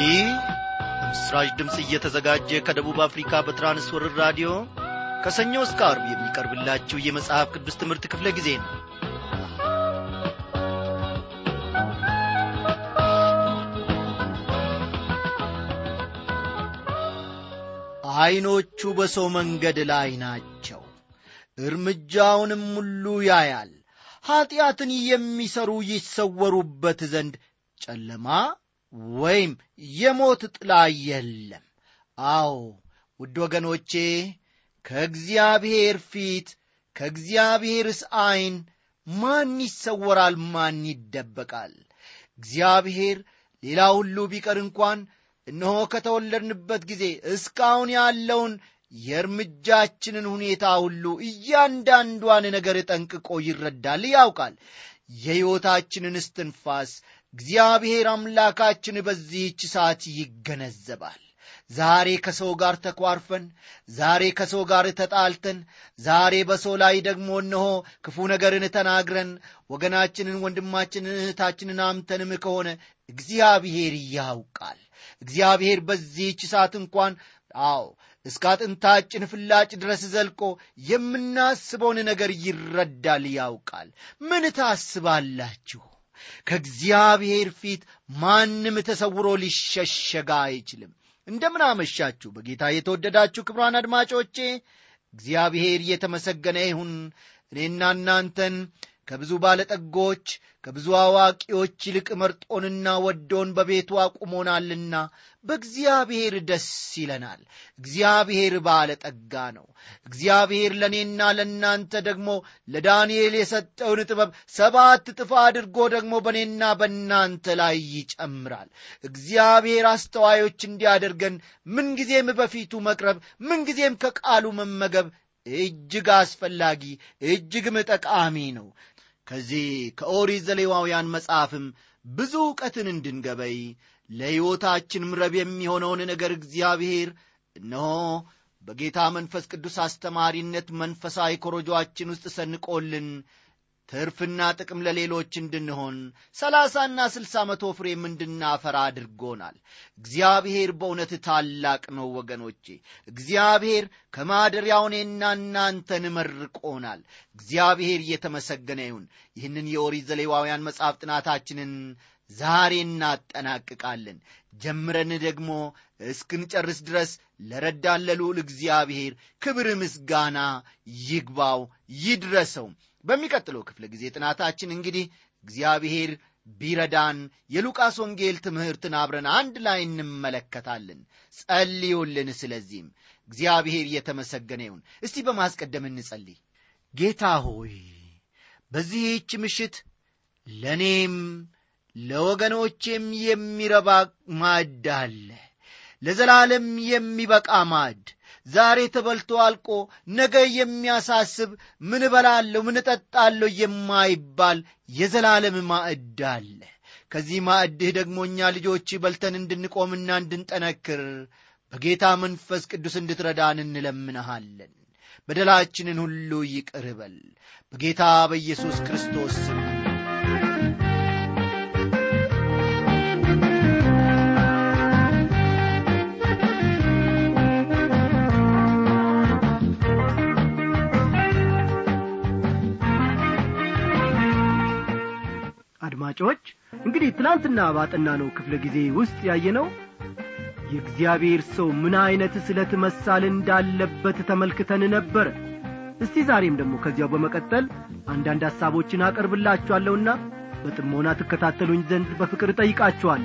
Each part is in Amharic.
ይህ ምስራች ድምፅ እየተዘጋጀ ከደቡብ አፍሪካ በትራንስወርር ራዲዮ ከሰኞ እስከ አርብ የሚቀርብላችሁ የመጽሐፍ ቅዱስ ትምህርት ክፍለ ጊዜ ነው ዐይኖቹ በሰው መንገድ ላይ ናቸው እርምጃውንም ሁሉ ያያል ኀጢአትን የሚሠሩ ይሰወሩበት ዘንድ ጨለማ ወይም የሞት ጥላ የለም አዎ ውድ ወገኖቼ ከእግዚአብሔር ፊት ከእግዚአብሔርስ ዐይን ማን ይሰወራል ማን ይደበቃል እግዚአብሔር ሌላ ሁሉ ቢቀር እንኳን እነሆ ከተወለድንበት ጊዜ እስካሁን ያለውን የእርምጃችንን ሁኔታ ሁሉ እያንዳንዷን ነገር ጠንቅቆ ይረዳል ያውቃል የሕይወታችንን እስትንፋስ እግዚአብሔር አምላካችን በዚህች ሰዓት ይገነዘባል ዛሬ ከሰው ጋር ተኳርፈን ዛሬ ከሰው ጋር ተጣልተን ዛሬ በሰው ላይ ደግሞ እነሆ ክፉ ነገርን ተናግረን ወገናችንን ወንድማችንን እህታችንን አምተንም ከሆነ እግዚአብሔር ያውቃል እግዚአብሔር በዚህች ሰዓት እንኳን አዎ እስከ አጥንታችን ፍላጭ ድረስ ዘልቆ የምናስበውን ነገር ይረዳል ያውቃል ምን ታስባላችሁ ከእግዚአብሔር ፊት ማንም ተሰውሮ ሊሸሸጋ አይችልም እንደምን አመሻችሁ በጌታ የተወደዳችሁ ክብሯን አድማጮቼ እግዚአብሔር እየተመሰገነ ይሁን እኔና እናንተን ከብዙ ባለጠጎች ከብዙ አዋቂዎች ይልቅ መርጦንና ወዶን በቤቱ አቁሞናልና በእግዚአብሔር ደስ ይለናል እግዚአብሔር ባለጠጋ ነው እግዚአብሔር ለእኔና ለእናንተ ደግሞ ለዳንኤል የሰጠውን ጥበብ ሰባት ጥፋ አድርጎ ደግሞ በእኔና በእናንተ ላይ ይጨምራል እግዚአብሔር አስተዋዮች እንዲያደርገን ምንጊዜም በፊቱ መቅረብ ምንጊዜም ከቃሉ መመገብ እጅግ አስፈላጊ እጅግም ጠቃሚ ነው ከዚህ ከኦሪት ዘሌዋውያን መጽሐፍም ብዙ ዕውቀትን እንድንገበይ ለሕይወታችንም ረብ የሚሆነውን ነገር እግዚአብሔር እነሆ በጌታ መንፈስ ቅዱስ አስተማሪነት መንፈሳዊ ኮረጆአችን ውስጥ ሰንቆልን ትርፍና ጥቅም ለሌሎች እንድንሆን ሰላሳና ስልሳ መቶ ፍሬም እንድናፈራ አድርጎናል እግዚአብሔር በእውነት ታላቅ ነው ወገኖቼ እግዚአብሔር ከማደሪያው እኔና እናንተን መርቆናል እግዚአብሔር እየተመሰገነ ይሁን ይህንን የኦሪት ዘሌዋውያን መጽሐፍ ጥናታችንን ዛሬ እናጠናቅቃለን ጀምረን ደግሞ እስክንጨርስ ድረስ ለረዳን ለልዑል እግዚአብሔር ክብር ምስጋና ይግባው ይድረሰው በሚቀጥለው ክፍለ ጊዜ ጥናታችን እንግዲህ እግዚአብሔር ቢረዳን የሉቃስ ወንጌል ትምህርትን አብረን አንድ ላይ እንመለከታለን ጸልዩልን ስለዚህም እግዚአብሔር እየተመሰገነ ይሁን እስቲ በማስቀደም እንጸልይ ጌታ ሆይ በዚህች ምሽት ለእኔም ለወገኖቼም የሚረባ ማዕድ አለ ለዘላለም የሚበቃ ማዕድ ዛሬ ተበልቶ አልቆ ነገ የሚያሳስብ ምን እበላለሁ ምን እጠጣለሁ የማይባል የዘላለም ማዕድ አለ ከዚህ ማዕድህ ደግሞ እኛ ልጆች በልተን እንድንቆምና እንድንጠነክር በጌታ መንፈስ ቅዱስ እንድትረዳን እንለምንሃለን በደላችንን ሁሉ ይቅር በል በጌታ በኢየሱስ ክርስቶስ ስም አድማጮች እንግዲህ ትናንትና ባጠና ነው ክፍለ ጊዜ ውስጥ ያየነው የእግዚአብሔር ሰው ምን ዐይነት ስለት መሳል እንዳለበት ተመልክተን ነበረ እስቲ ዛሬም ደግሞ ከዚያው በመቀጠል አንዳንድ ሐሳቦችን አቀርብላችኋለሁና በጥሞና ትከታተሉኝ ዘንድ በፍቅር እጠይቃችኋለሁ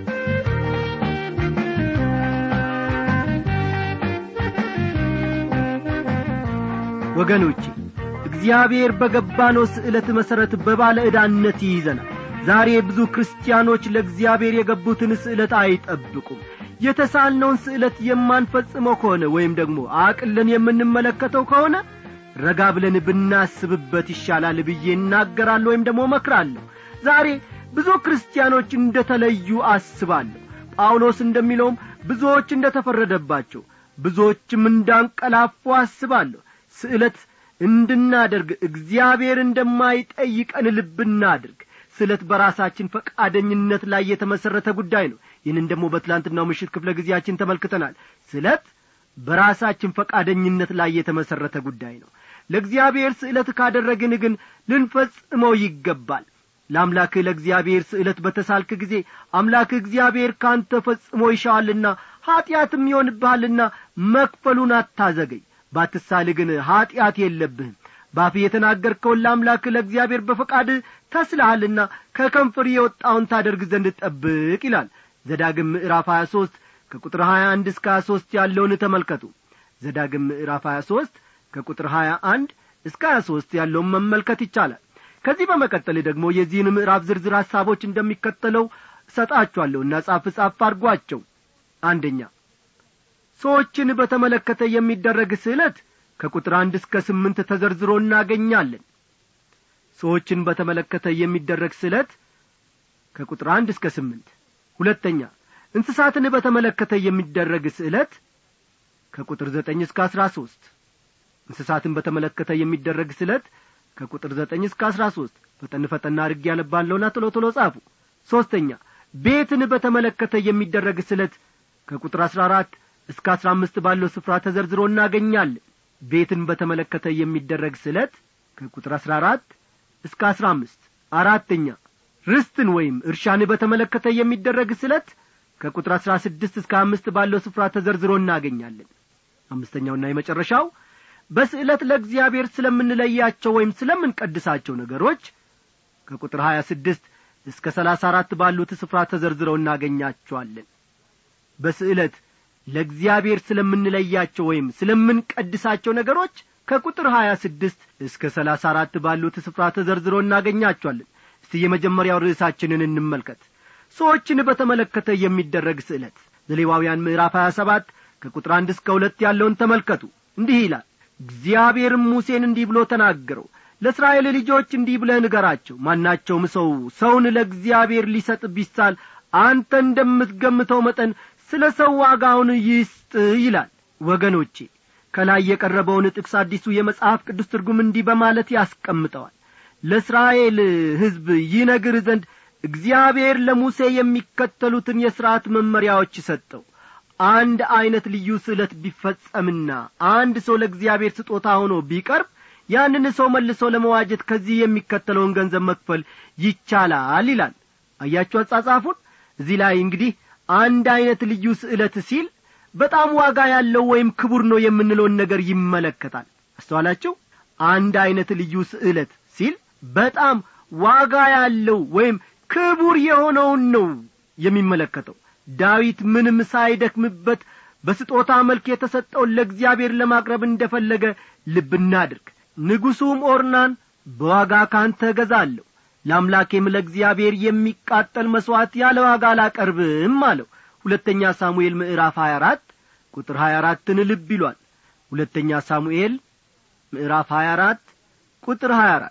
ወገኖቼ እግዚአብሔር በገባነው ስዕለት መሠረት በባለ ዕዳነት ይይዘናል ዛሬ ብዙ ክርስቲያኖች ለእግዚአብሔር የገቡትን ስዕለት አይጠብቁም የተሳልነውን ስዕለት የማንፈጽመው ከሆነ ወይም ደግሞ አቅለን የምንመለከተው ከሆነ ረጋ ብለን ብናስብበት ይሻላል ብዬ እናገራለሁ ወይም ደግሞ መክራለሁ ዛሬ ብዙ ክርስቲያኖች እንደ ተለዩ አስባለሁ ጳውሎስ እንደሚለውም ብዙዎች እንደ ተፈረደባቸው ብዙዎችም እንዳንቀላፉ አስባለሁ ስዕለት እንድናደርግ እግዚአብሔር እንደማይጠይቀን ልብ እናድርግ ስለት በራሳችን ፈቃደኝነት ላይ የተመሠረተ ጉዳይ ነው ይህንን ደግሞ በትላንትናው ምሽት ክፍለ ጊዜያችን ተመልክተናል ስለት በራሳችን ፈቃደኝነት ላይ የተመሠረተ ጉዳይ ነው ለእግዚአብሔር ስዕለት ካደረግን ግን ልንፈጽመው ይገባል ለአምላክህ ለእግዚአብሔር ስዕለት በተሳልክ ጊዜ አምላክህ እግዚአብሔር ካንተ ፈጽሞ ይሻዋልና ኀጢአትም ይሆንብሃልና መክፈሉን አታዘገይ ባትሳል ግን ኀጢአት የለብህም ባፍህ የተናገርከውን ለአምላክህ ለእግዚአብሔር በፈቃድ ተስልሃልና ከከንፈር የወጣውን ታደርግ ዘንድ ጠብቅ ይላል ዘዳግም ምዕራፍ 23 ከቁጥር 21 እስከ 23 ያለውን ተመልከቱ ዘዳግም ምዕራፍ 23 ከቁጥር 21 እስከ 23 ያለውን መመልከት ይቻላል ከዚህ በመቀጠል ደግሞ የዚህን ምዕራፍ ዝርዝር ሐሳቦች እንደሚከተለው እሰጣችኋለሁና ጻፍ ጻፍ አድርጓቸው አንደኛ ሰዎችን በተመለከተ የሚደረግ ስዕለት ከቁጥር አንድ እስከ ስምንት ተዘርዝሮ እናገኛለን ሰዎችን በተመለከተ የሚደረግ ስዕለት ከቁጥር አንድ እስከ ስምንት ሁለተኛ እንስሳትን በተመለከተ የሚደረግ ስዕለት ከቁጥር ዘጠኝ እስከ አስራ ሦስት እንስሳትን በተመለከተ የሚደረግ ስዕለት ከቁጥር ዘጠኝ እስከ አስራ ሦስት ፈጠን ፈጠና አድርጌ ያነባለሁና ቶሎ ቶሎ ጻፉ ሦስተኛ ቤትን በተመለከተ የሚደረግ ስለት ከቁጥር አስራ አራት እስከ አስራ አምስት ባለው ስፍራ ተዘርዝሮ እናገኛለን ቤትን በተመለከተ የሚደረግ ስለት ከቁጥር አስራ አራት እስከ አስራ አምስት አራተኛ ርስትን ወይም እርሻን በተመለከተ የሚደረግ ስለት ከቁጥር አስራ ስድስት እስከ አምስት ባለው ስፍራ ተዘርዝሮ እናገኛለን አምስተኛውና የመጨረሻው በስዕለት ለእግዚአብሔር ስለምንለያቸው ወይም ስለምንቀድሳቸው ነገሮች ከቁጥር ሀያ ስድስት እስከ ሰላሳ አራት ባሉት ስፍራ ተዘርዝረው እናገኛቸዋለን በስዕለት ለእግዚአብሔር ስለምንለያቸው ወይም ስለምንቀድሳቸው ነገሮች ከቁጥር ሀያ ስድስት እስከ ሰላሳ አራት ባሉት ስፍራ ተዘርዝረው እናገኛቸዋለን እስቲ የመጀመሪያው ርዕሳችንን እንመልከት ሰዎችን በተመለከተ የሚደረግ ስዕለት ዘሌዋውያን ምዕራፍ ሀያ ሰባት ከቁጥር አንድ እስከ ሁለት ያለውን ተመልከቱ እንዲህ ይላል እግዚአብሔርም ሙሴን እንዲህ ብሎ ተናገረው ለእስራኤል ልጆች እንዲህ ብለህ ንገራቸው ማናቸውም ሰው ሰውን ለእግዚአብሔር ሊሰጥ ቢሳል አንተ እንደምትገምተው መጠን ስለ ሰው ዋጋውን ይስጥ ይላል ወገኖቼ ከላይ የቀረበውን ጥቅስ አዲሱ የመጽሐፍ ቅዱስ ትርጉም እንዲህ በማለት ያስቀምጠዋል ለእስራኤል ሕዝብ ይነግር ዘንድ እግዚአብሔር ለሙሴ የሚከተሉትን የሥርዓት መመሪያዎች ሰጠው አንድ ዐይነት ልዩ ስዕለት ቢፈጸምና አንድ ሰው ለእግዚአብሔር ስጦታ ሆኖ ቢቀርብ ያንን ሰው መልሶ ለመዋጀት ከዚህ የሚከተለውን ገንዘብ መክፈል ይቻላል ይላል አያችሁ አጻጻፉን እዚህ ላይ እንግዲህ አንድ ዐይነት ልዩ ስዕለት ሲል በጣም ዋጋ ያለው ወይም ክቡር ነው የምንለውን ነገር ይመለከታል አስተዋላችሁ አንድ ዐይነት ልዩ ስዕለት ሲል በጣም ዋጋ ያለው ወይም ክቡር የሆነውን ነው የሚመለከተው ዳዊት ምንም ሳይደክምበት በስጦታ መልክ የተሰጠውን ለእግዚአብሔር ለማቅረብ እንደ ፈለገ ልብ እናድርግ ንጉሡም ኦርናን በዋጋ ካንተ እገዛለሁ ለአምላኬም ለእግዚአብሔር የሚቃጠል መሥዋዕት ያለ ዋጋ አላቀርብም አለው ሁለተኛ ሳሙኤል ምዕራፍ 24 ቁጥር 24ን ልብ ይሏል ሁለተኛ ሳሙኤል ምዕራፍ 24 ቁጥር 24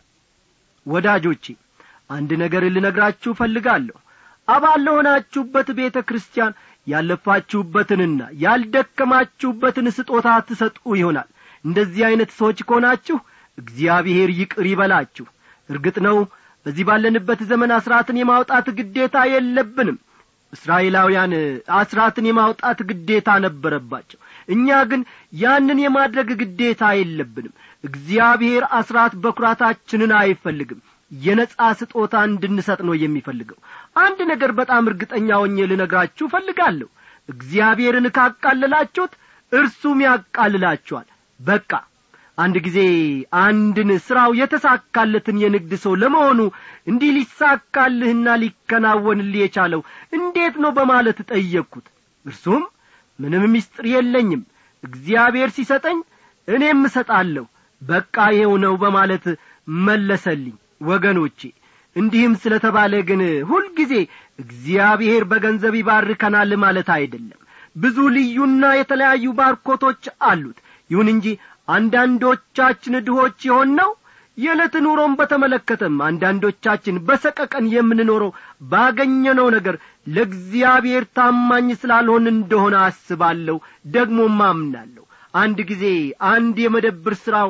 ወዳጆቼ አንድ ነገር ልነግራችሁ እፈልጋለሁ አባል ለሆናችሁበት ቤተ ክርስቲያን ያለፋችሁበትንና ያልደከማችሁበትን ስጦታ ትሰጡ ይሆናል እንደዚህ ዐይነት ሰዎች ከሆናችሁ እግዚአብሔር ይቅር ይበላችሁ እርግጥ ነው በዚህ ባለንበት ዘመን አስራትን የማውጣት ግዴታ የለብንም እስራኤላውያን አስራትን የማውጣት ግዴታ ነበረባቸው እኛ ግን ያንን የማድረግ ግዴታ የለብንም እግዚአብሔር አስራት በኩራታችንን አይፈልግም የነጻ ስጦታ እንድንሰጥ ነው የሚፈልገው አንድ ነገር በጣም እርግጠኛ ሆኜ ልነግራችሁ እፈልጋለሁ እግዚአብሔርን ካቃለላችሁት እርሱም ያቃልላችኋል በቃ አንድ ጊዜ አንድን ሥራው የተሳካለትን የንግድ ሰው ለመሆኑ እንዲህ ሊሳካልህና ሊከናወንልህ የቻለው እንዴት ነው በማለት ጠየቅኩት እርሱም ምንም ምስጢር የለኝም እግዚአብሔር ሲሰጠኝ እኔም እሰጣለሁ በቃ ይኸው ነው በማለት መለሰልኝ ወገኖቼ እንዲህም ስለ ተባለ ግን ሁልጊዜ እግዚአብሔር በገንዘብ ይባርከናል ማለት አይደለም ብዙ ልዩና የተለያዩ ባርኮቶች አሉት ይሁን እንጂ አንዳንዶቻችን ድሆች የሆን ነው የዕለት ኑሮን በተመለከተም አንዳንዶቻችን በሰቀቀን የምንኖረው ባገኘነው ነገር ለእግዚአብሔር ታማኝ ስላልሆን እንደሆነ አስባለሁ ደግሞም አምናለሁ አንድ ጊዜ አንድ የመደብር ሥራው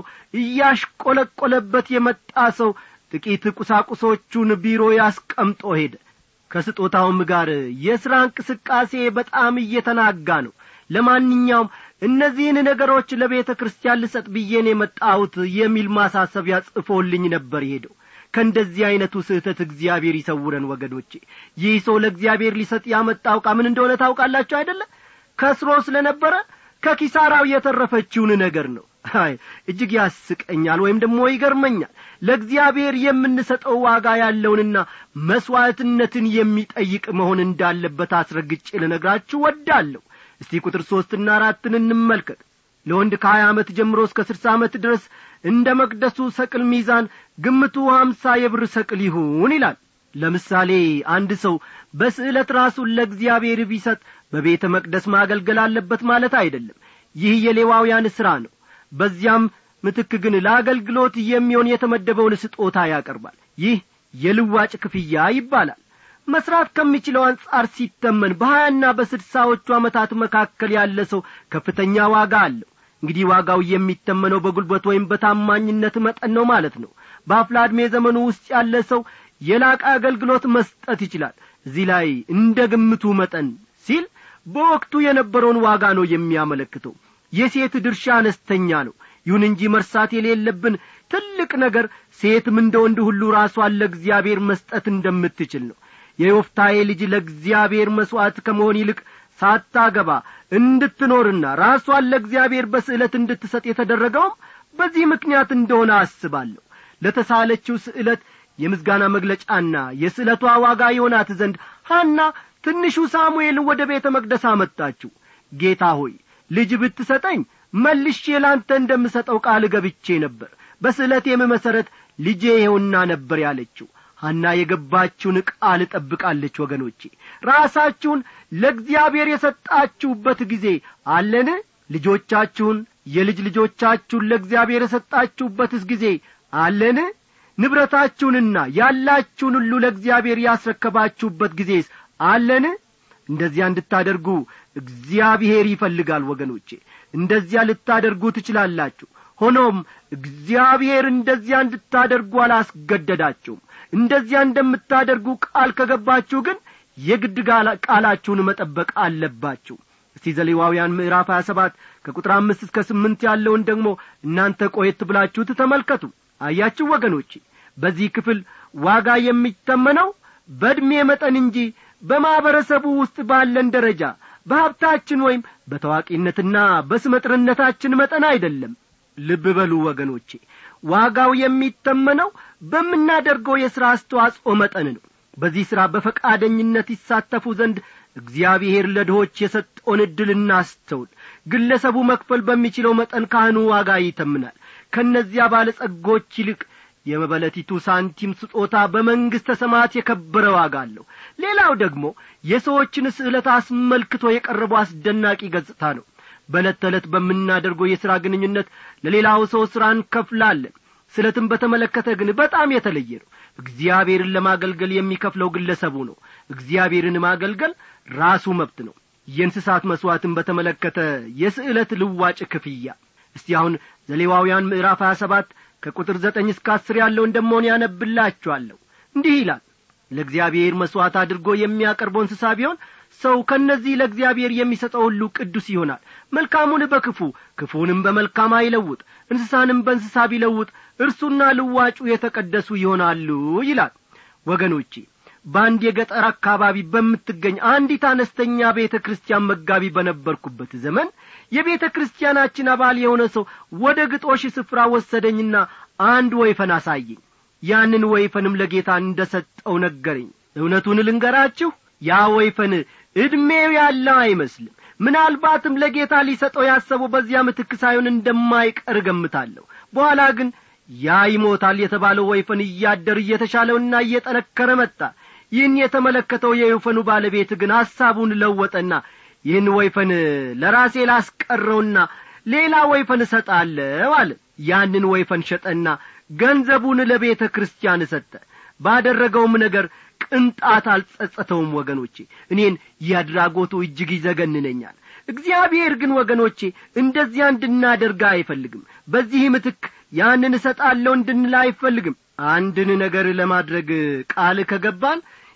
እያሽቆለቆለበት የመጣ ሰው ጥቂት ቁሳቁሶቹን ቢሮ ያስቀምጦ ሄደ ከስጦታውም ጋር የሥራ እንቅስቃሴ በጣም እየተናጋ ነው ለማንኛውም እነዚህን ነገሮች ለቤተ ክርስቲያን ልሰጥ ብዬን የመጣሁት የሚል ማሳሰቢያ ጽፎልኝ ነበር ሄደው ከእንደዚህ ዐይነቱ ስህተት እግዚአብሔር ይሰውረን ወገኖቼ ይህ ሰው ለእግዚአብሔር ሊሰጥ ያመጣው ዕቃ ምን እንደሆነ ታውቃላችሁ አይደለ ከስሮ ስለ ነበረ ከኪሳራው የተረፈችውን ነገር ነው አይ እጅግ ያስቀኛል ወይም ደግሞ ይገርመኛል ለእግዚአብሔር የምንሰጠው ዋጋ ያለውንና መሥዋዕትነትን የሚጠይቅ መሆን እንዳለበት አስረግጬ ልነግራችሁ ወዳለሁ እስቲ ቁጥር ሦስትና አራትን እንመልከት ለወንድ ከሀያ ዓመት ጀምሮ እስከ ስድሳ ዓመት ድረስ እንደ መቅደሱ ሰቅል ሚዛን ግምቱ ሀምሳ የብር ሰቅል ይሁን ይላል ለምሳሌ አንድ ሰው በስዕለት ራሱን ለእግዚአብሔር ቢሰጥ በቤተ መቅደስ ማገልገል አለበት ማለት አይደለም ይህ የሌዋውያን ሥራ ነው በዚያም ምትክ ግን ለአገልግሎት የሚሆን የተመደበውን ስጦታ ያቀርባል ይህ የልዋጭ ክፍያ ይባላል መስራት ከሚችለው አንጻር ሲተመን በሀያና በስድሳዎቹ ዓመታት መካከል ያለ ሰው ከፍተኛ ዋጋ አለው እንግዲህ ዋጋው የሚተመነው በጉልበት ወይም በታማኝነት መጠን ነው ማለት ነው በአፍላ ዕድሜ ዘመኑ ውስጥ ያለ ሰው የላቀ አገልግሎት መስጠት ይችላል እዚህ ላይ እንደ ግምቱ መጠን ሲል በወቅቱ የነበረውን ዋጋ ነው የሚያመለክተው የሴት ድርሻ አነስተኛ ነው ይሁን እንጂ መርሳት የሌለብን ትልቅ ነገር ሴትም እንደ ወንድ ሁሉ ራሷን ለእግዚአብሔር መስጠት እንደምትችል ነው የዮፍታዬ ልጅ ለእግዚአብሔር መሥዋዕት ከመሆን ይልቅ ሳታገባ እንድትኖርና ራሷን ለእግዚአብሔር በስዕለት እንድትሰጥ የተደረገውም በዚህ ምክንያት እንደሆነ አስባለሁ ለተሳለችው ስዕለት የምስጋና መግለጫና የስዕለቷ ዋጋ የሆናት ዘንድ ሐና ትንሹ ሳሙኤልን ወደ ቤተ መቅደስ አመጣችው ጌታ ሆይ ልጅ ብትሰጠኝ መልሼ ላንተ እንደምሰጠው ቃል ገብቼ ነበር በስዕለቴም መሠረት ልጄ ይኸውና ነበር ያለችው ሐና የገባችውን ቃል ጠብቃለች ወገኖቼ ራሳችሁን ለእግዚአብሔር የሰጣችሁበት ጊዜ አለን ልጆቻችሁን የልጅ ልጆቻችሁን ለእግዚአብሔር የሰጣችሁበትስ ጊዜ አለን ንብረታችሁንና ያላችሁን ሁሉ ለእግዚአብሔር ያስረከባችሁበት ጊዜስ አለን እንደዚያ እንድታደርጉ እግዚአብሔር ይፈልጋል ወገኖቼ እንደዚያ ልታደርጉ ትችላላችሁ ሆኖም እግዚአብሔር እንደዚያ እንድታደርጉ አላስገደዳችሁም እንደዚያ እንደምታደርጉ ቃል ከገባችሁ ግን የግድ ቃላችሁን መጠበቅ አለባችሁ እስቲ ዘሌዋውያን ምዕራፍ ሀያ ሰባት ከቁጥር አምስት እስከ ስምንት ያለውን ደግሞ እናንተ ቆየት ብላችሁት ተመልከቱ አያችሁ ወገኖቼ በዚህ ክፍል ዋጋ የሚተመነው በዕድሜ መጠን እንጂ በማኅበረሰቡ ውስጥ ባለን ደረጃ በሀብታችን ወይም በታዋቂነትና በስመጥርነታችን መጠን አይደለም ልብ በሉ ወገኖቼ ዋጋው የሚተመነው በምናደርገው የሥራ አስተዋጽኦ መጠን ነው በዚህ ሥራ በፈቃደኝነት ይሳተፉ ዘንድ እግዚአብሔር ለድሆች የሰጠውን ዕድል እናስተውል ግለሰቡ መክፈል በሚችለው መጠን ካህኑ ዋጋ ይተምናል ከእነዚያ ባለጸጎች ይልቅ የመበለቲቱ ሳንቲም ስጦታ በመንግሥተ ሰማያት የከበረ ዋጋ አለው ሌላው ደግሞ የሰዎችን ስዕለት አስመልክቶ የቀረበው አስደናቂ ገጽታ ነው በዕለት ተዕለት በምናደርገው የሥራ ግንኙነት ለሌላው ሰው ሥራ እንከፍላለን ስለትም በተመለከተ ግን በጣም የተለየ ነው እግዚአብሔርን ለማገልገል የሚከፍለው ግለሰቡ ነው እግዚአብሔርን ማገልገል ራሱ መብት ነው የእንስሳት መሥዋዕትን በተመለከተ የስዕለት ልዋጭ ክፍያ እስቲ አሁን ዘሌዋውያን ምዕራፍ ሀያ ሰባት ከቁጥር ዘጠኝ እስከ አስር ያለውን ደሞን ያነብላችኋለሁ እንዲህ ይላል ለእግዚአብሔር መሥዋዕት አድርጎ የሚያቀርበው እንስሳ ቢሆን ሰው ከእነዚህ ለእግዚአብሔር የሚሰጠው ሁሉ ቅዱስ ይሆናል መልካሙን በክፉ ክፉንም በመልካም አይለውጥ እንስሳንም በእንስሳ ቢለውጥ እርሱና ልዋጩ የተቀደሱ ይሆናሉ ይላል ወገኖቼ በአንድ የገጠር አካባቢ በምትገኝ አንዲት አነስተኛ ቤተ ክርስቲያን መጋቢ በነበርኩበት ዘመን የቤተ ክርስቲያናችን አባል የሆነ ሰው ወደ ግጦሽ ስፍራ ወሰደኝና አንድ ወይፈን አሳየኝ ያንን ወይፈንም ለጌታ እንደ ሰጠው ነገረኝ እውነቱን ልንገራችሁ ያ ወይፈን ዕድሜው ያለው አይመስልም ምናልባትም ለጌታ ሊሰጠው ያሰበው በዚያ ምትክ ሳይሆን እንደማይቀር እገምታለሁ በኋላ ግን ያ ይሞታል የተባለው ወይፈን እያደር እየተሻለውና እየጠነከረ መጣ ይህን የተመለከተው የወይፈኑ ባለቤት ግን ሐሳቡን ለወጠና ይህን ወይፈን ለራሴ ላስቀረውና ሌላ ወይፈን እሰጣለሁ አለ ያንን ወይፈን ሸጠና ገንዘቡን ለቤተ ክርስቲያን ሰጠ ባደረገውም ነገር ቅንጣት አልጸጸተውም ወገኖቼ እኔን ያድራጎቱ እጅግ ይዘገንነኛል እግዚአብሔር ግን ወገኖቼ እንደዚያ እንድናደርግ አይፈልግም በዚህ ምትክ ያንን እሰጣለሁ እንድንል አይፈልግም አንድን ነገር ለማድረግ ቃል ከገባን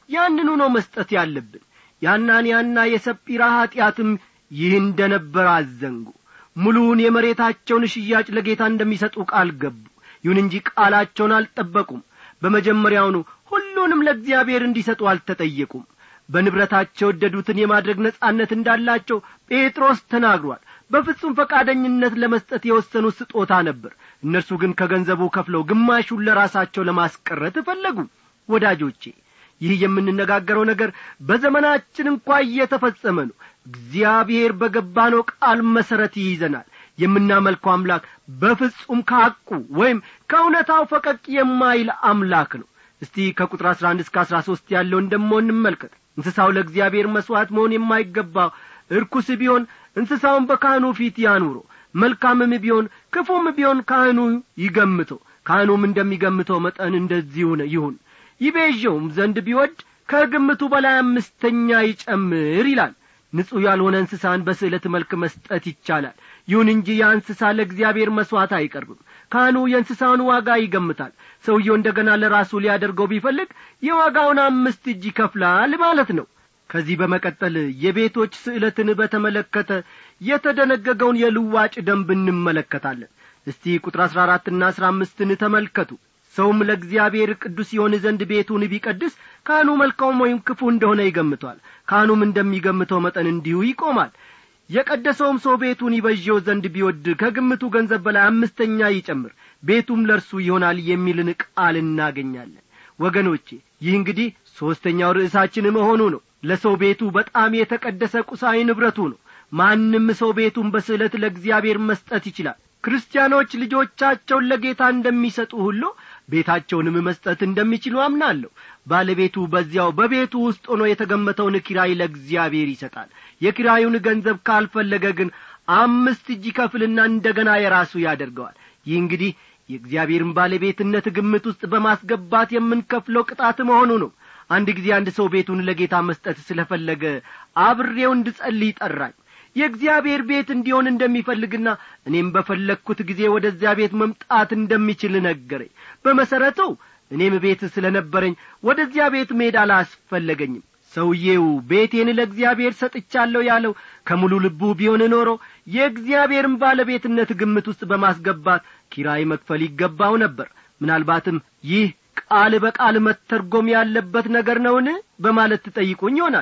ያንኑ ነው መስጠት ያለብን የአናንያና የሰጲራ ኀጢአትም ይህ እንደ ነበር አዘንጉ ሙሉውን የመሬታቸውን ሽያጭ ለጌታ እንደሚሰጡ ቃል ገቡ ይሁን እንጂ ቃላቸውን አልጠበቁም በመጀመሪያውኑ ሁሉንም ለእግዚአብሔር እንዲሰጡ አልተጠየቁም በንብረታቸው ወደዱትን የማድረግ ነጻነት እንዳላቸው ጴጥሮስ ተናግሯል በፍጹም ፈቃደኝነት ለመስጠት የወሰኑ ስጦታ ነበር እነርሱ ግን ከገንዘቡ ከፍለው ግማሹን ለራሳቸው ለማስቀረት ፈለጉ ወዳጆቼ ይህ የምንነጋገረው ነገር በዘመናችን እንኳ እየተፈጸመ ነው እግዚአብሔር በገባነው ቃል መሠረት ይይዘናል የምናመልከው አምላክ በፍጹም ከሐቁ ወይም ከእውነታው ፈቀቅ የማይል አምላክ ነው እስቲ ከቁጥር አሥራ አንድ እስከ አሥራ ሦስት ያለውን ደሞ እንመልከት እንስሳው ለእግዚአብሔር መሥዋዕት መሆን የማይገባው እርኩስ ቢሆን እንስሳውን በካህኑ ፊት ያኑሮ መልካምም ቢሆን ክፉም ቢሆን ካህኑ ይገምተው ካህኑም እንደሚገምተው መጠን እንደዚሁ ይሁን ይቤዠውም ዘንድ ቢወድ ከግምቱ በላይ አምስተኛ ይጨምር ይላል ንጹሕ ያልሆነ እንስሳን በስዕለት መልክ መስጠት ይቻላል ይሁን እንጂ ያ እንስሳ ለእግዚአብሔር መሥዋዕት አይቀርብም ካህኑ የእንስሳውን ዋጋ ይገምታል ሰውየው እንደ ገና ለራሱ ሊያደርገው ቢፈልግ የዋጋውን አምስት እጅ ይከፍላል ማለት ነው ከዚህ በመቀጠል የቤቶች ስዕለትን በተመለከተ የተደነገገውን የልዋጭ ደንብ እንመለከታለን እስቲ ቁጥር አሥራ አራትና አሥራ አምስትን ተመልከቱ ሰውም ለእግዚአብሔር ቅዱስ የሆን ዘንድ ቤቱን ቢቀድስ ካህኑ መልካም ወይም ክፉ እንደሆነ ይገምቷል ካህኑም እንደሚገምተው መጠን እንዲሁ ይቆማል የቀደሰውም ሰው ቤቱን ይበዥው ዘንድ ቢወድ ከግምቱ ገንዘብ በላይ አምስተኛ ይጨምር ቤቱም ለእርሱ ይሆናል የሚልን ቃል እናገኛለን ወገኖቼ ይህ እንግዲህ ሦስተኛው ርዕሳችን መሆኑ ነው ለሰው ቤቱ በጣም የተቀደሰ ቁሳዊ ንብረቱ ነው ማንም ሰው ቤቱን በስዕለት ለእግዚአብሔር መስጠት ይችላል ክርስቲያኖች ልጆቻቸውን ለጌታ እንደሚሰጡ ሁሉ ቤታቸውንም መስጠት እንደሚችሉ አምናለሁ ባለቤቱ በዚያው በቤቱ ውስጥ ሆኖ የተገመተውን ኪራይ ለእግዚአብሔር ይሰጣል የኪራዩን ገንዘብ ካልፈለገ ግን አምስት እጅ ከፍልና እንደ ገና የራሱ ያደርገዋል ይህ እንግዲህ የእግዚአብሔርን ባለቤትነት ግምት ውስጥ በማስገባት የምንከፍለው ቅጣት መሆኑ ነው አንድ ጊዜ አንድ ሰው ቤቱን ለጌታ መስጠት ስለፈለገ አብሬው እንድጸልይ ጠራኝ የእግዚአብሔር ቤት እንዲሆን እንደሚፈልግና እኔም በፈለግኩት ጊዜ ወደዚያ ቤት መምጣት እንደሚችል ነገረኝ በመሠረቱ እኔም ቤት ስለ ነበረኝ ወደዚያ ቤት መሄድ አላስፈለገኝም ሰውዬው ቤቴን ለእግዚአብሔር ሰጥቻለሁ ያለው ከሙሉ ልቡ ቢሆን ኖሮ የእግዚአብሔርን ባለቤትነት ግምት ውስጥ በማስገባት ኪራይ መክፈል ይገባው ነበር ምናልባትም ይህ ቃል በቃል መተርጎም ያለበት ነገር ነውን በማለት ትጠይቁኝ ይሆናል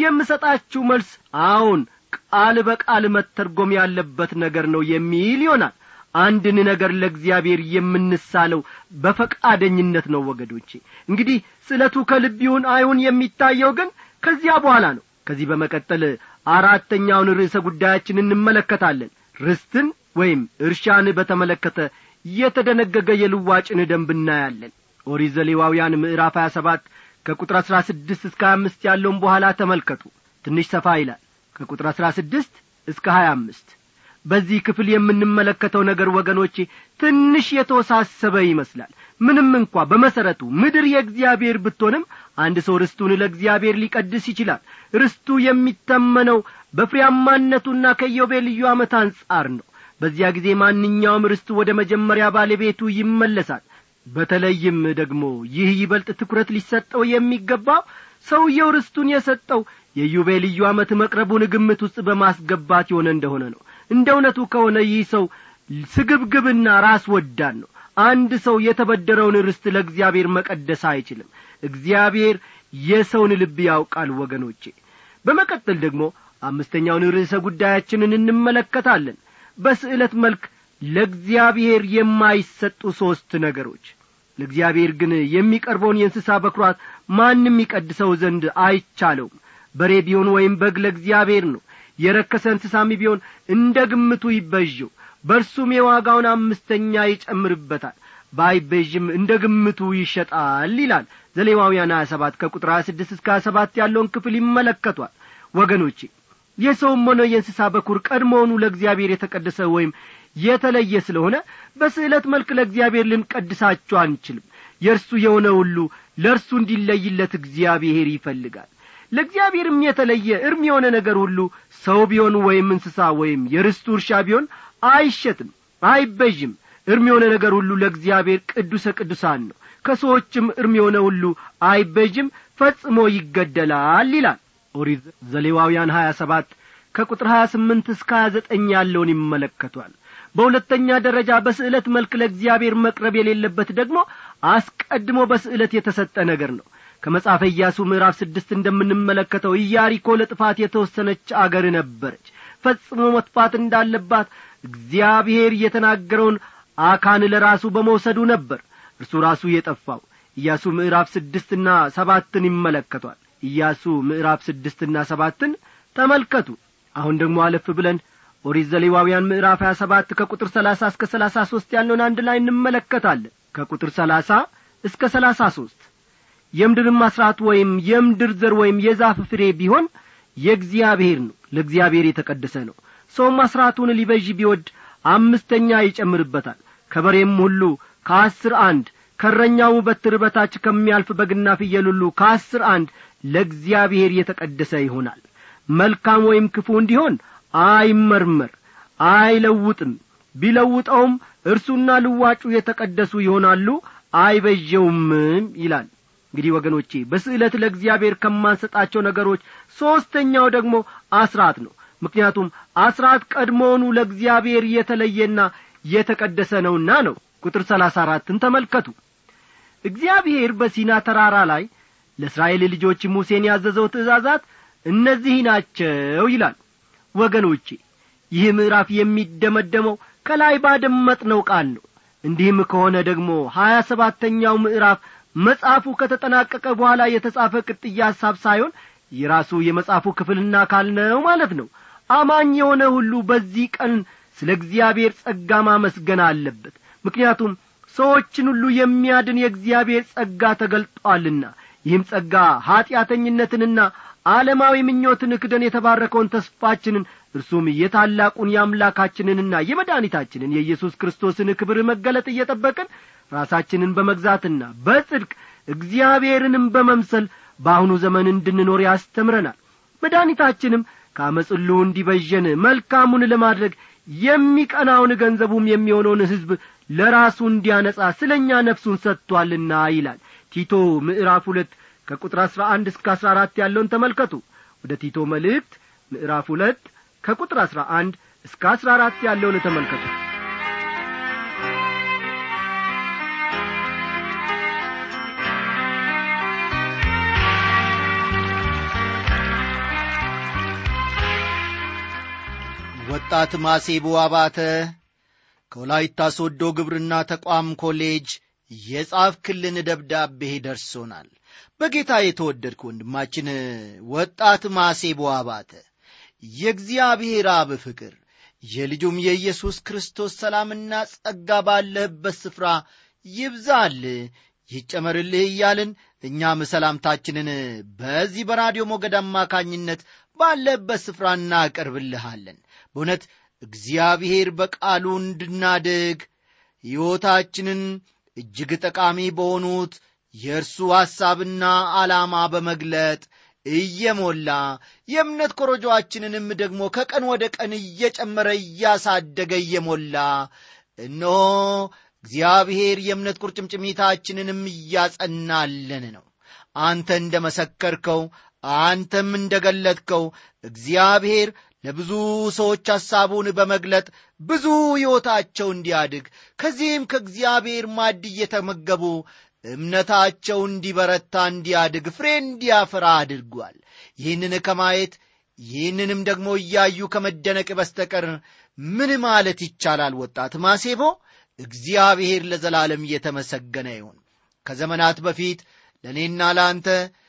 የምሰጣችሁ መልስ አዎን ቃል በቃል መተርጎም ያለበት ነገር ነው የሚል ይሆናል አንድን ነገር ለእግዚአብሔር የምንሳለው በፈቃደኝነት ነው ወገዶቼ እንግዲህ ስለቱ ከልብ ይሁን አይሁን የሚታየው ግን ከዚያ በኋላ ነው ከዚህ በመቀጠል አራተኛውን ርዕሰ ጉዳያችን እንመለከታለን ርስትን ወይም እርሻን በተመለከተ የተደነገገ የልዋጭን ደንብ እናያለን ኦሪት ዘሌዋውያን ምዕራፍ ሀያ ሰባት ከቁጥር አሥራ ስድስት እስከ ሀያ አምስት ያለውን በኋላ ተመልከቱ ትንሽ ሰፋ ይላል ከቁጥር አሥራ ስድስት እስከ ሀያ አምስት በዚህ ክፍል የምንመለከተው ነገር ወገኖቼ ትንሽ የተወሳሰበ ይመስላል ምንም እንኳ በመሠረቱ ምድር የእግዚአብሔር ብትሆንም አንድ ሰው ርስቱን ለእግዚአብሔር ሊቀድስ ይችላል ርስቱ የሚተመነው በፍሬያማነቱና ከኢዮቤልዩ ዓመት አንጻር ነው በዚያ ጊዜ ማንኛውም ርስቱ ወደ መጀመሪያ ባለቤቱ ይመለሳል በተለይም ደግሞ ይህ ይበልጥ ትኩረት ሊሰጠው የሚገባው ሰውየው ርስቱን የሰጠው የዩቤልዩ ዓመት መቅረቡን ግምት ውስጥ በማስገባት የሆነ እንደሆነ ነው እንደ እውነቱ ከሆነ ይህ ሰው ስግብግብና ራስ ወዳድ ነው አንድ ሰው የተበደረውን ርስት ለእግዚአብሔር መቀደስ አይችልም እግዚአብሔር የሰውን ልብ ያውቃል ወገኖቼ በመቀጠል ደግሞ አምስተኛውን ርዕሰ ጉዳያችንን እንመለከታለን በስዕለት መልክ ለእግዚአብሔር የማይሰጡ ሦስት ነገሮች ለእግዚአብሔር ግን የሚቀርበውን የእንስሳ በኵራት ማንም ይቀድሰው ዘንድ አይቻለውም በሬ ቢሆን ወይም በግ ለእግዚአብሔር ነው የረከሰ እንስሳም ቢሆን እንደ ግምቱ ይበዥው በእርሱም የዋጋውን አምስተኛ ይጨምርበታል ባይቤዥም እንደ ግምቱ ይሸጣል ይላል ዘሌዋውያን ሀያ ሰባት ከቁጥር ሀያ ስድስት እስከ ሀያ ሰባት ያለውን ክፍል ይመለከቷል ወገኖቼ የሰውም ሆነ የእንስሳ በኩር ቀድሞውኑ ለእግዚአብሔር የተቀደሰ ወይም የተለየ ስለሆነ በስዕለት መልክ ለእግዚአብሔር ልንቀድሳቸው አንችልም የእርሱ የሆነ ሁሉ ለእርሱ እንዲለይለት እግዚአብሔር ይፈልጋል ለእግዚአብሔርም የተለየ እርም የሆነ ነገር ሁሉ ሰው ቢሆን ወይም እንስሳ ወይም የርስቱ እርሻ ቢሆን አይሸጥም አይበዥም እርም የሆነ ነገር ሁሉ ለእግዚአብሔር ቅዱሰ ቅዱሳን ነው ከሰዎችም እርም የሆነ ሁሉ አይበዥም ፈጽሞ ይገደላል ይላል ኦሪት ዘሌዋውያን ሀያ ሰባት ከቁጥር ሀያ ስምንት እስከ ሀያ ዘጠኝ ያለውን ይመለከቷል በሁለተኛ ደረጃ በስዕለት መልክ ለእግዚአብሔር መቅረብ የሌለበት ደግሞ አስቀድሞ በስዕለት የተሰጠ ነገር ነው ከመጽሐፈ ኢያሱ ምዕራፍ ስድስት እንደምንመለከተው ኢያሪኮ ለጥፋት የተወሰነች አገር ነበረች ፈጽሞ መጥፋት እንዳለባት እግዚአብሔር የተናገረውን አካን ለራሱ በመውሰዱ ነበር እርሱ ራሱ የጠፋው ኢያሱ ምዕራፍ ስድስትና ሰባትን ይመለከቷል ኢያሱ ምዕራፍ ስድስትና ሰባትን ተመልከቱ አሁን ደግሞ አለፍ ብለን ኦሪት ዘሌዋውያን ምዕራፍ ሀያ ሰባት ከቁጥር ሰላሳ እስከ ሰላሳ ሦስት ያለውን አንድ ላይ እንመለከታለን ከቁጥር ሰላሳ እስከ ሰላሳ ሦስት የምድርም አስራት ወይም የምድር ዘር ወይም የዛፍ ፍሬ ቢሆን የእግዚአብሔር ነው ለእግዚአብሔር የተቀደሰ ነው ሰውም አስራቱን ሊበዥ ቢወድ አምስተኛ ይጨምርበታል ከበሬም ሁሉ ከአስር አንድ ከረኛው በትር በታች ከሚያልፍ በግና ፍየል ሁሉ ከአስር አንድ ለእግዚአብሔር የተቀደሰ ይሆናል መልካም ወይም ክፉ እንዲሆን አይመርመር አይለውጥም ቢለውጠውም እርሱና ልዋጩ የተቀደሱ ይሆናሉ አይበዠውምም ይላል እንግዲህ ወገኖቼ በስዕለት ለእግዚአብሔር ከማንሰጣቸው ነገሮች ሦስተኛው ደግሞ አስራት ነው ምክንያቱም አስራት ቀድሞውኑ ለእግዚአብሔር የተለየና የተቀደሰ ነውና ነው ቁጥር ሰላሳ አራትን ተመልከቱ እግዚአብሔር በሲና ተራራ ላይ ለእስራኤል ልጆች ሙሴን ያዘዘው ትእዛዛት እነዚህ ናቸው ይላል ወገኖቼ ይህ ምዕራፍ የሚደመደመው ከላይ ባደመጥነው ቃል ነው እንዲህም ከሆነ ደግሞ ሀያ ሰባተኛው ምዕራፍ መጽሐፉ ከተጠናቀቀ በኋላ የተጻፈ ቅጥያ ሐሳብ ሳይሆን የራሱ የመጽሐፉ ክፍልና አካል ነው ማለት ነው አማኝ የሆነ ሁሉ በዚህ ቀን ስለ እግዚአብሔር ጸጋ ማመስገን አለበት ምክንያቱም ሰዎችን ሁሉ የሚያድን የእግዚአብሔር ጸጋ ተገልጧልና ይህም ጸጋ ኀጢአተኝነትንና ዓለማዊ ምኞትን ክደን የተባረከውን ተስፋችንን እርሱም የታላቁን የአምላካችንንና የመድኃኒታችንን የኢየሱስ ክርስቶስን ክብር መገለጥ እየጠበቅን ራሳችንን በመግዛትና በጽድቅ እግዚአብሔርንም በመምሰል በአሁኑ ዘመን እንድንኖር ያስተምረናል መድኃኒታችንም ከአመፅ ሁሉ እንዲበዠን መልካሙን ለማድረግ የሚቀናውን ገንዘቡም የሚሆነውን ሕዝብ ለራሱ እንዲያነጻ ስለ እኛ ነፍሱን ሰጥቶአልና ይላል ቲቶ ምዕራፍ ሁለት ከቁጥር አሥራ አንድ እስከ አሥራ አራት ያለውን ተመልከቱ ወደ ቲቶ መልእክት ምዕራፍ ሁለት ከቁጥር አሥራ አንድ እስከ አሥራ አራት ያለውን ተመልከቱ ወጣት ማሴቦ አባተ ከወላይታ ሶዶ ግብርና ተቋም ኮሌጅ የጻፍክልን ደብዳቤ ደርሶናል በጌታ የተወደድክ ወንድማችን ወጣት ማሴቦ አባተ የእግዚአብሔር አብ ፍቅር የልጁም የኢየሱስ ክርስቶስ ሰላምና ጸጋ ባለህበት ስፍራ ይብዛል ይጨመርልህ እያልን እኛም ሰላምታችንን በዚህ በራዲዮ ሞገድ አማካኝነት ባለበት ስፍራ እናቀርብልሃለን በእውነት እግዚአብሔር በቃሉ እንድናድግ ሕይወታችንን እጅግ ጠቃሚ በሆኑት የእርሱ ሐሳብና ዓላማ በመግለጥ እየሞላ የእምነት ኮረጆአችንንም ደግሞ ከቀን ወደ ቀን እየጨመረ እያሳደገ እየሞላ እነሆ እግዚአብሔር የእምነት ቁርጭምጭሚታችንንም እያጸናለን ነው አንተ እንደ መሰከርከው አንተም እንደ ገለጥከው እግዚአብሔር ለብዙ ሰዎች ሐሳቡን በመግለጥ ብዙ ሕይወታቸው እንዲያድግ ከዚህም ከእግዚአብሔር ማድ እየተመገቡ እምነታቸው እንዲበረታ እንዲያድግ ፍሬ እንዲያፈራ አድርጓል ይህንን ከማየት ይህንንም ደግሞ እያዩ ከመደነቅ በስተቀር ምን ማለት ይቻላል ወጣት ማሴቦ እግዚአብሔር ለዘላለም እየተመሰገነ ይሁን ከዘመናት በፊት ለእኔና ለአንተ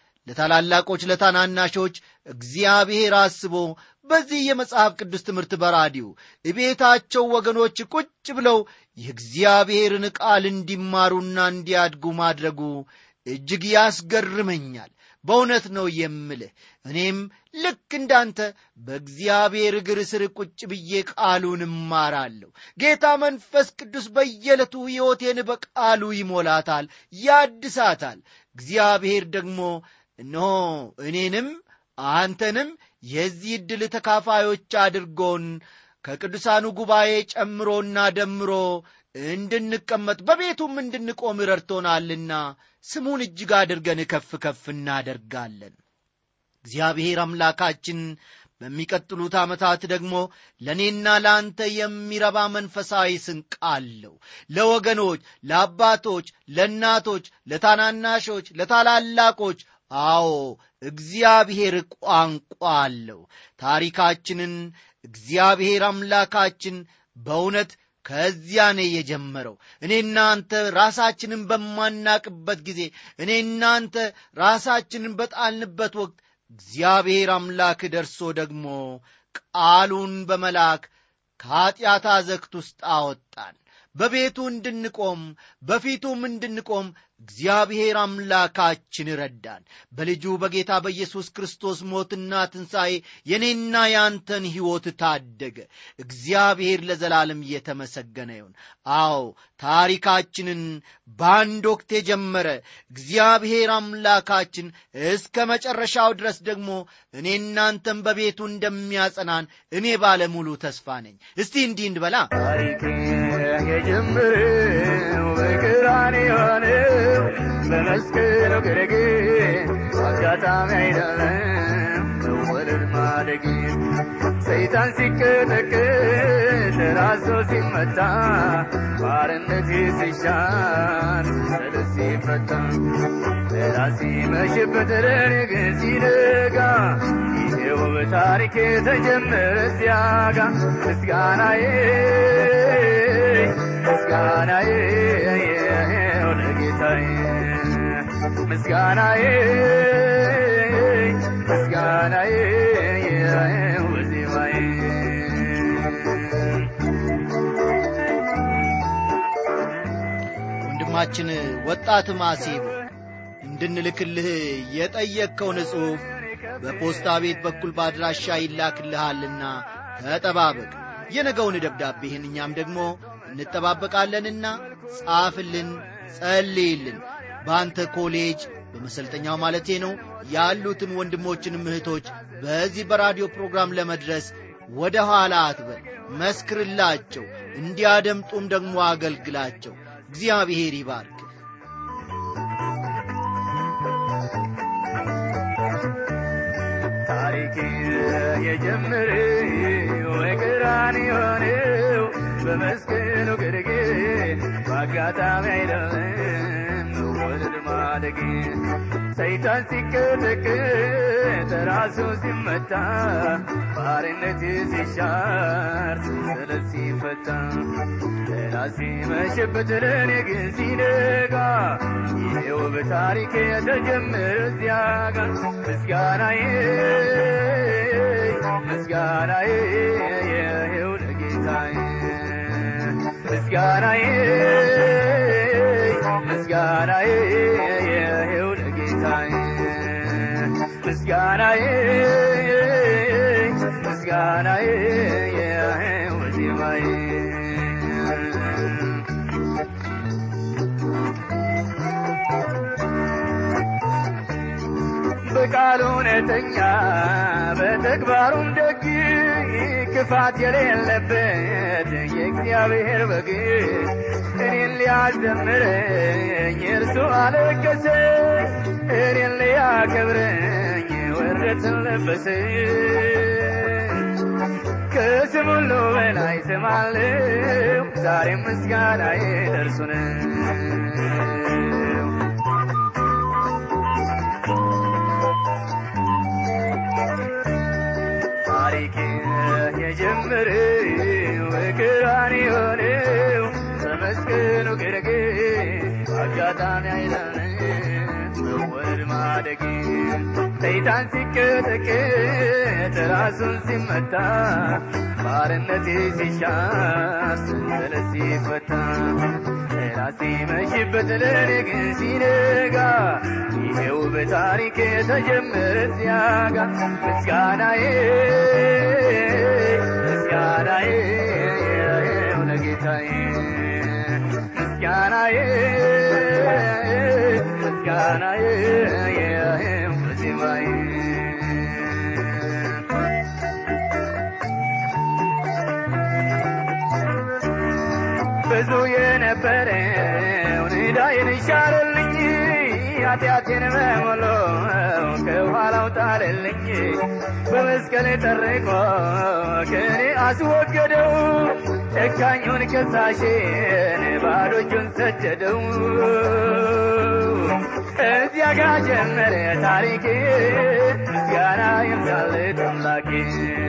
ለታላላቆች ለታናናሾች እግዚአብሔር አስቦ በዚህ የመጽሐፍ ቅዱስ ትምህርት በራዲዮ እቤታቸው ወገኖች ቁጭ ብለው የእግዚአብሔርን ቃል እንዲማሩና እንዲያድጉ ማድረጉ እጅግ ያስገርመኛል በእውነት ነው የምልህ እኔም ልክ እንዳንተ በእግዚአብሔር እግር ስር ቁጭ ብዬ ቃሉን እማራለሁ ጌታ መንፈስ ቅዱስ በየዕለቱ ሕይወቴን በቃሉ ይሞላታል ያድሳታል እግዚአብሔር ደግሞ እነሆ እኔንም አንተንም የዚህ ዕድል ተካፋዮች አድርጎን ከቅዱሳኑ ጉባኤ ጨምሮና ደምሮ እንድንቀመጥ በቤቱም እንድንቆም ረድቶናልና ስሙን እጅግ አድርገን ከፍ ከፍ እናደርጋለን እግዚአብሔር አምላካችን በሚቀጥሉት ዓመታት ደግሞ ለእኔና ለአንተ የሚረባ መንፈሳዊ ስንቅ አለው ለወገኖች ለአባቶች ለእናቶች ለታናናሾች ለታላላቆች አዎ እግዚአብሔር ቋንቋ አለው ታሪካችንን እግዚአብሔር አምላካችን በእውነት ከዚያ ነው የጀመረው እኔ እናንተ ራሳችንን በማናቅበት ጊዜ እኔ እናንተ ራሳችንን በጣልንበት ወቅት እግዚአብሔር አምላክ ደርሶ ደግሞ ቃሉን በመላክ ከኀጢአት አዘግት ውስጥ አወጣን በቤቱ እንድንቆም በፊቱም እንድንቆም እግዚአብሔር አምላካችን ረዳን በልጁ በጌታ በኢየሱስ ክርስቶስ ሞትና ትንሣኤ የኔና ያንተን ሕይወት ታደገ እግዚአብሔር ለዘላለም እየተመሰገነ ይሁን አዎ ታሪካችንን በአንድ ወቅት የጀመረ እግዚአብሔር አምላካችን እስከ መጨረሻው ድረስ ደግሞ እኔ እናንተን በቤቱ እንደሚያጸናን እኔ ባለሙሉ ተስፋ ነኝ እስቲ እንዲህ እንድበላ ታሪክ የጀመረው በቀራንዮ ነው በመስቀሉ ግርጌ አጋጣሚ አይደለም መወለድ ማደግ ሰይጣን ሲቀጠቅጥ ራሱ ሲመታ ባርነት ሲሻር ሰልፍ ሲፈታ ሌላ ሲመሽበት ሌሊት ሲነጋ ይሄው በታሪክ የተጀመረ ሲያጋ ምስጋናዬ ምስጋናዬ ለጌታዬ ምስጋናዬ ምስጋናዬ ወዜማዬ ወንድማችን ወጣት ማሴብ እንድንልክልህ የጠየቅከውን ጽሑፍ በፖስታ ቤት በኩል በአድራሻ ይላክልሃልና ተጠባበቅ የነገውን ደብዳቤህን እኛም ደግሞ እንጠባበቃለንና ጻፍልን ጸልይልን በአንተ ኮሌጅ በመሰልጠኛው ማለቴ ነው ያሉትን ወንድሞችንም እህቶች በዚህ በራዲዮ ፕሮግራም ለመድረስ ወደ ኋላ አትበል መስክርላቸው እንዲያደምጡም ደግሞ አገልግላቸው እግዚአብሔር ይባርክ ታሪክ የጀመረው በቀራንዮ ነው በመስቀሉ ግርጌ በአጋጣሚ አይደለም መወለድ ማደግ ሰይጣን ሲቀጠቅጥ ራሱ ሲመታ ባርነት ሲሻር ሰንሰለት ሲፈታ ሌላ ሲመሽበት ለኔ ግን ሲነጋ ይሄው በታሪክ የተጀመረ እዚያ ጋር ምስጋናዬ ምስጋናዬ ይሄው ለጌታዬ ምስጋናዬ ምስጋናዬ ይሄው ለጌታዬ ምስጋናዬ ምስጋናዬ ይሄው ዜማዬ በቃሉ እውነተኛ በተግባሩም ደግ ክፋት የሌለበት የእግዚአብሔር በግ እኔን ሊያዘምረኝ እርሱ አለቀሰ እኔን ሊያከብረኝ ወረትን ለበሰ ከስም ሁሉ በላይ ስም አለው ዛሬም ምስጋናዬ ለእርሱ ነው ታሪክ የጀመረው በቀራንዮ ነው በመስቀሉ ግርጌ አጋጣሚ አይደለም መወለድ ማደግ ሰይጣን ሲቀጠቅጥ ራሱን ሲመታ ባርነት ሲሻር ሰንሰለት ሲፈታ ሌላ ሲመሽበት ለኔ ግን ሲነጋ ይሄው በታሪክ የተጀመረ ሲያጋ ምስጋናዬ ምስጋናዬ ይሄው ለጌታዬ ምስጋናዬ ምስጋናዬ ይሄው ለዜማዬ ብዙ የነበረውን ዕዳዬን ሻረልኝ ኃጢአቴን በሞሎ ከኋላው ጣለልኝ በመስቀል ጠርቆ ከኔ አስወገደው ጨካኙን ከሳሽን ባዶ እጁን ሰደደው እዚያ ጋ ጀመረ ታሪኬ ምስጋና ይብዛለት አምላኬ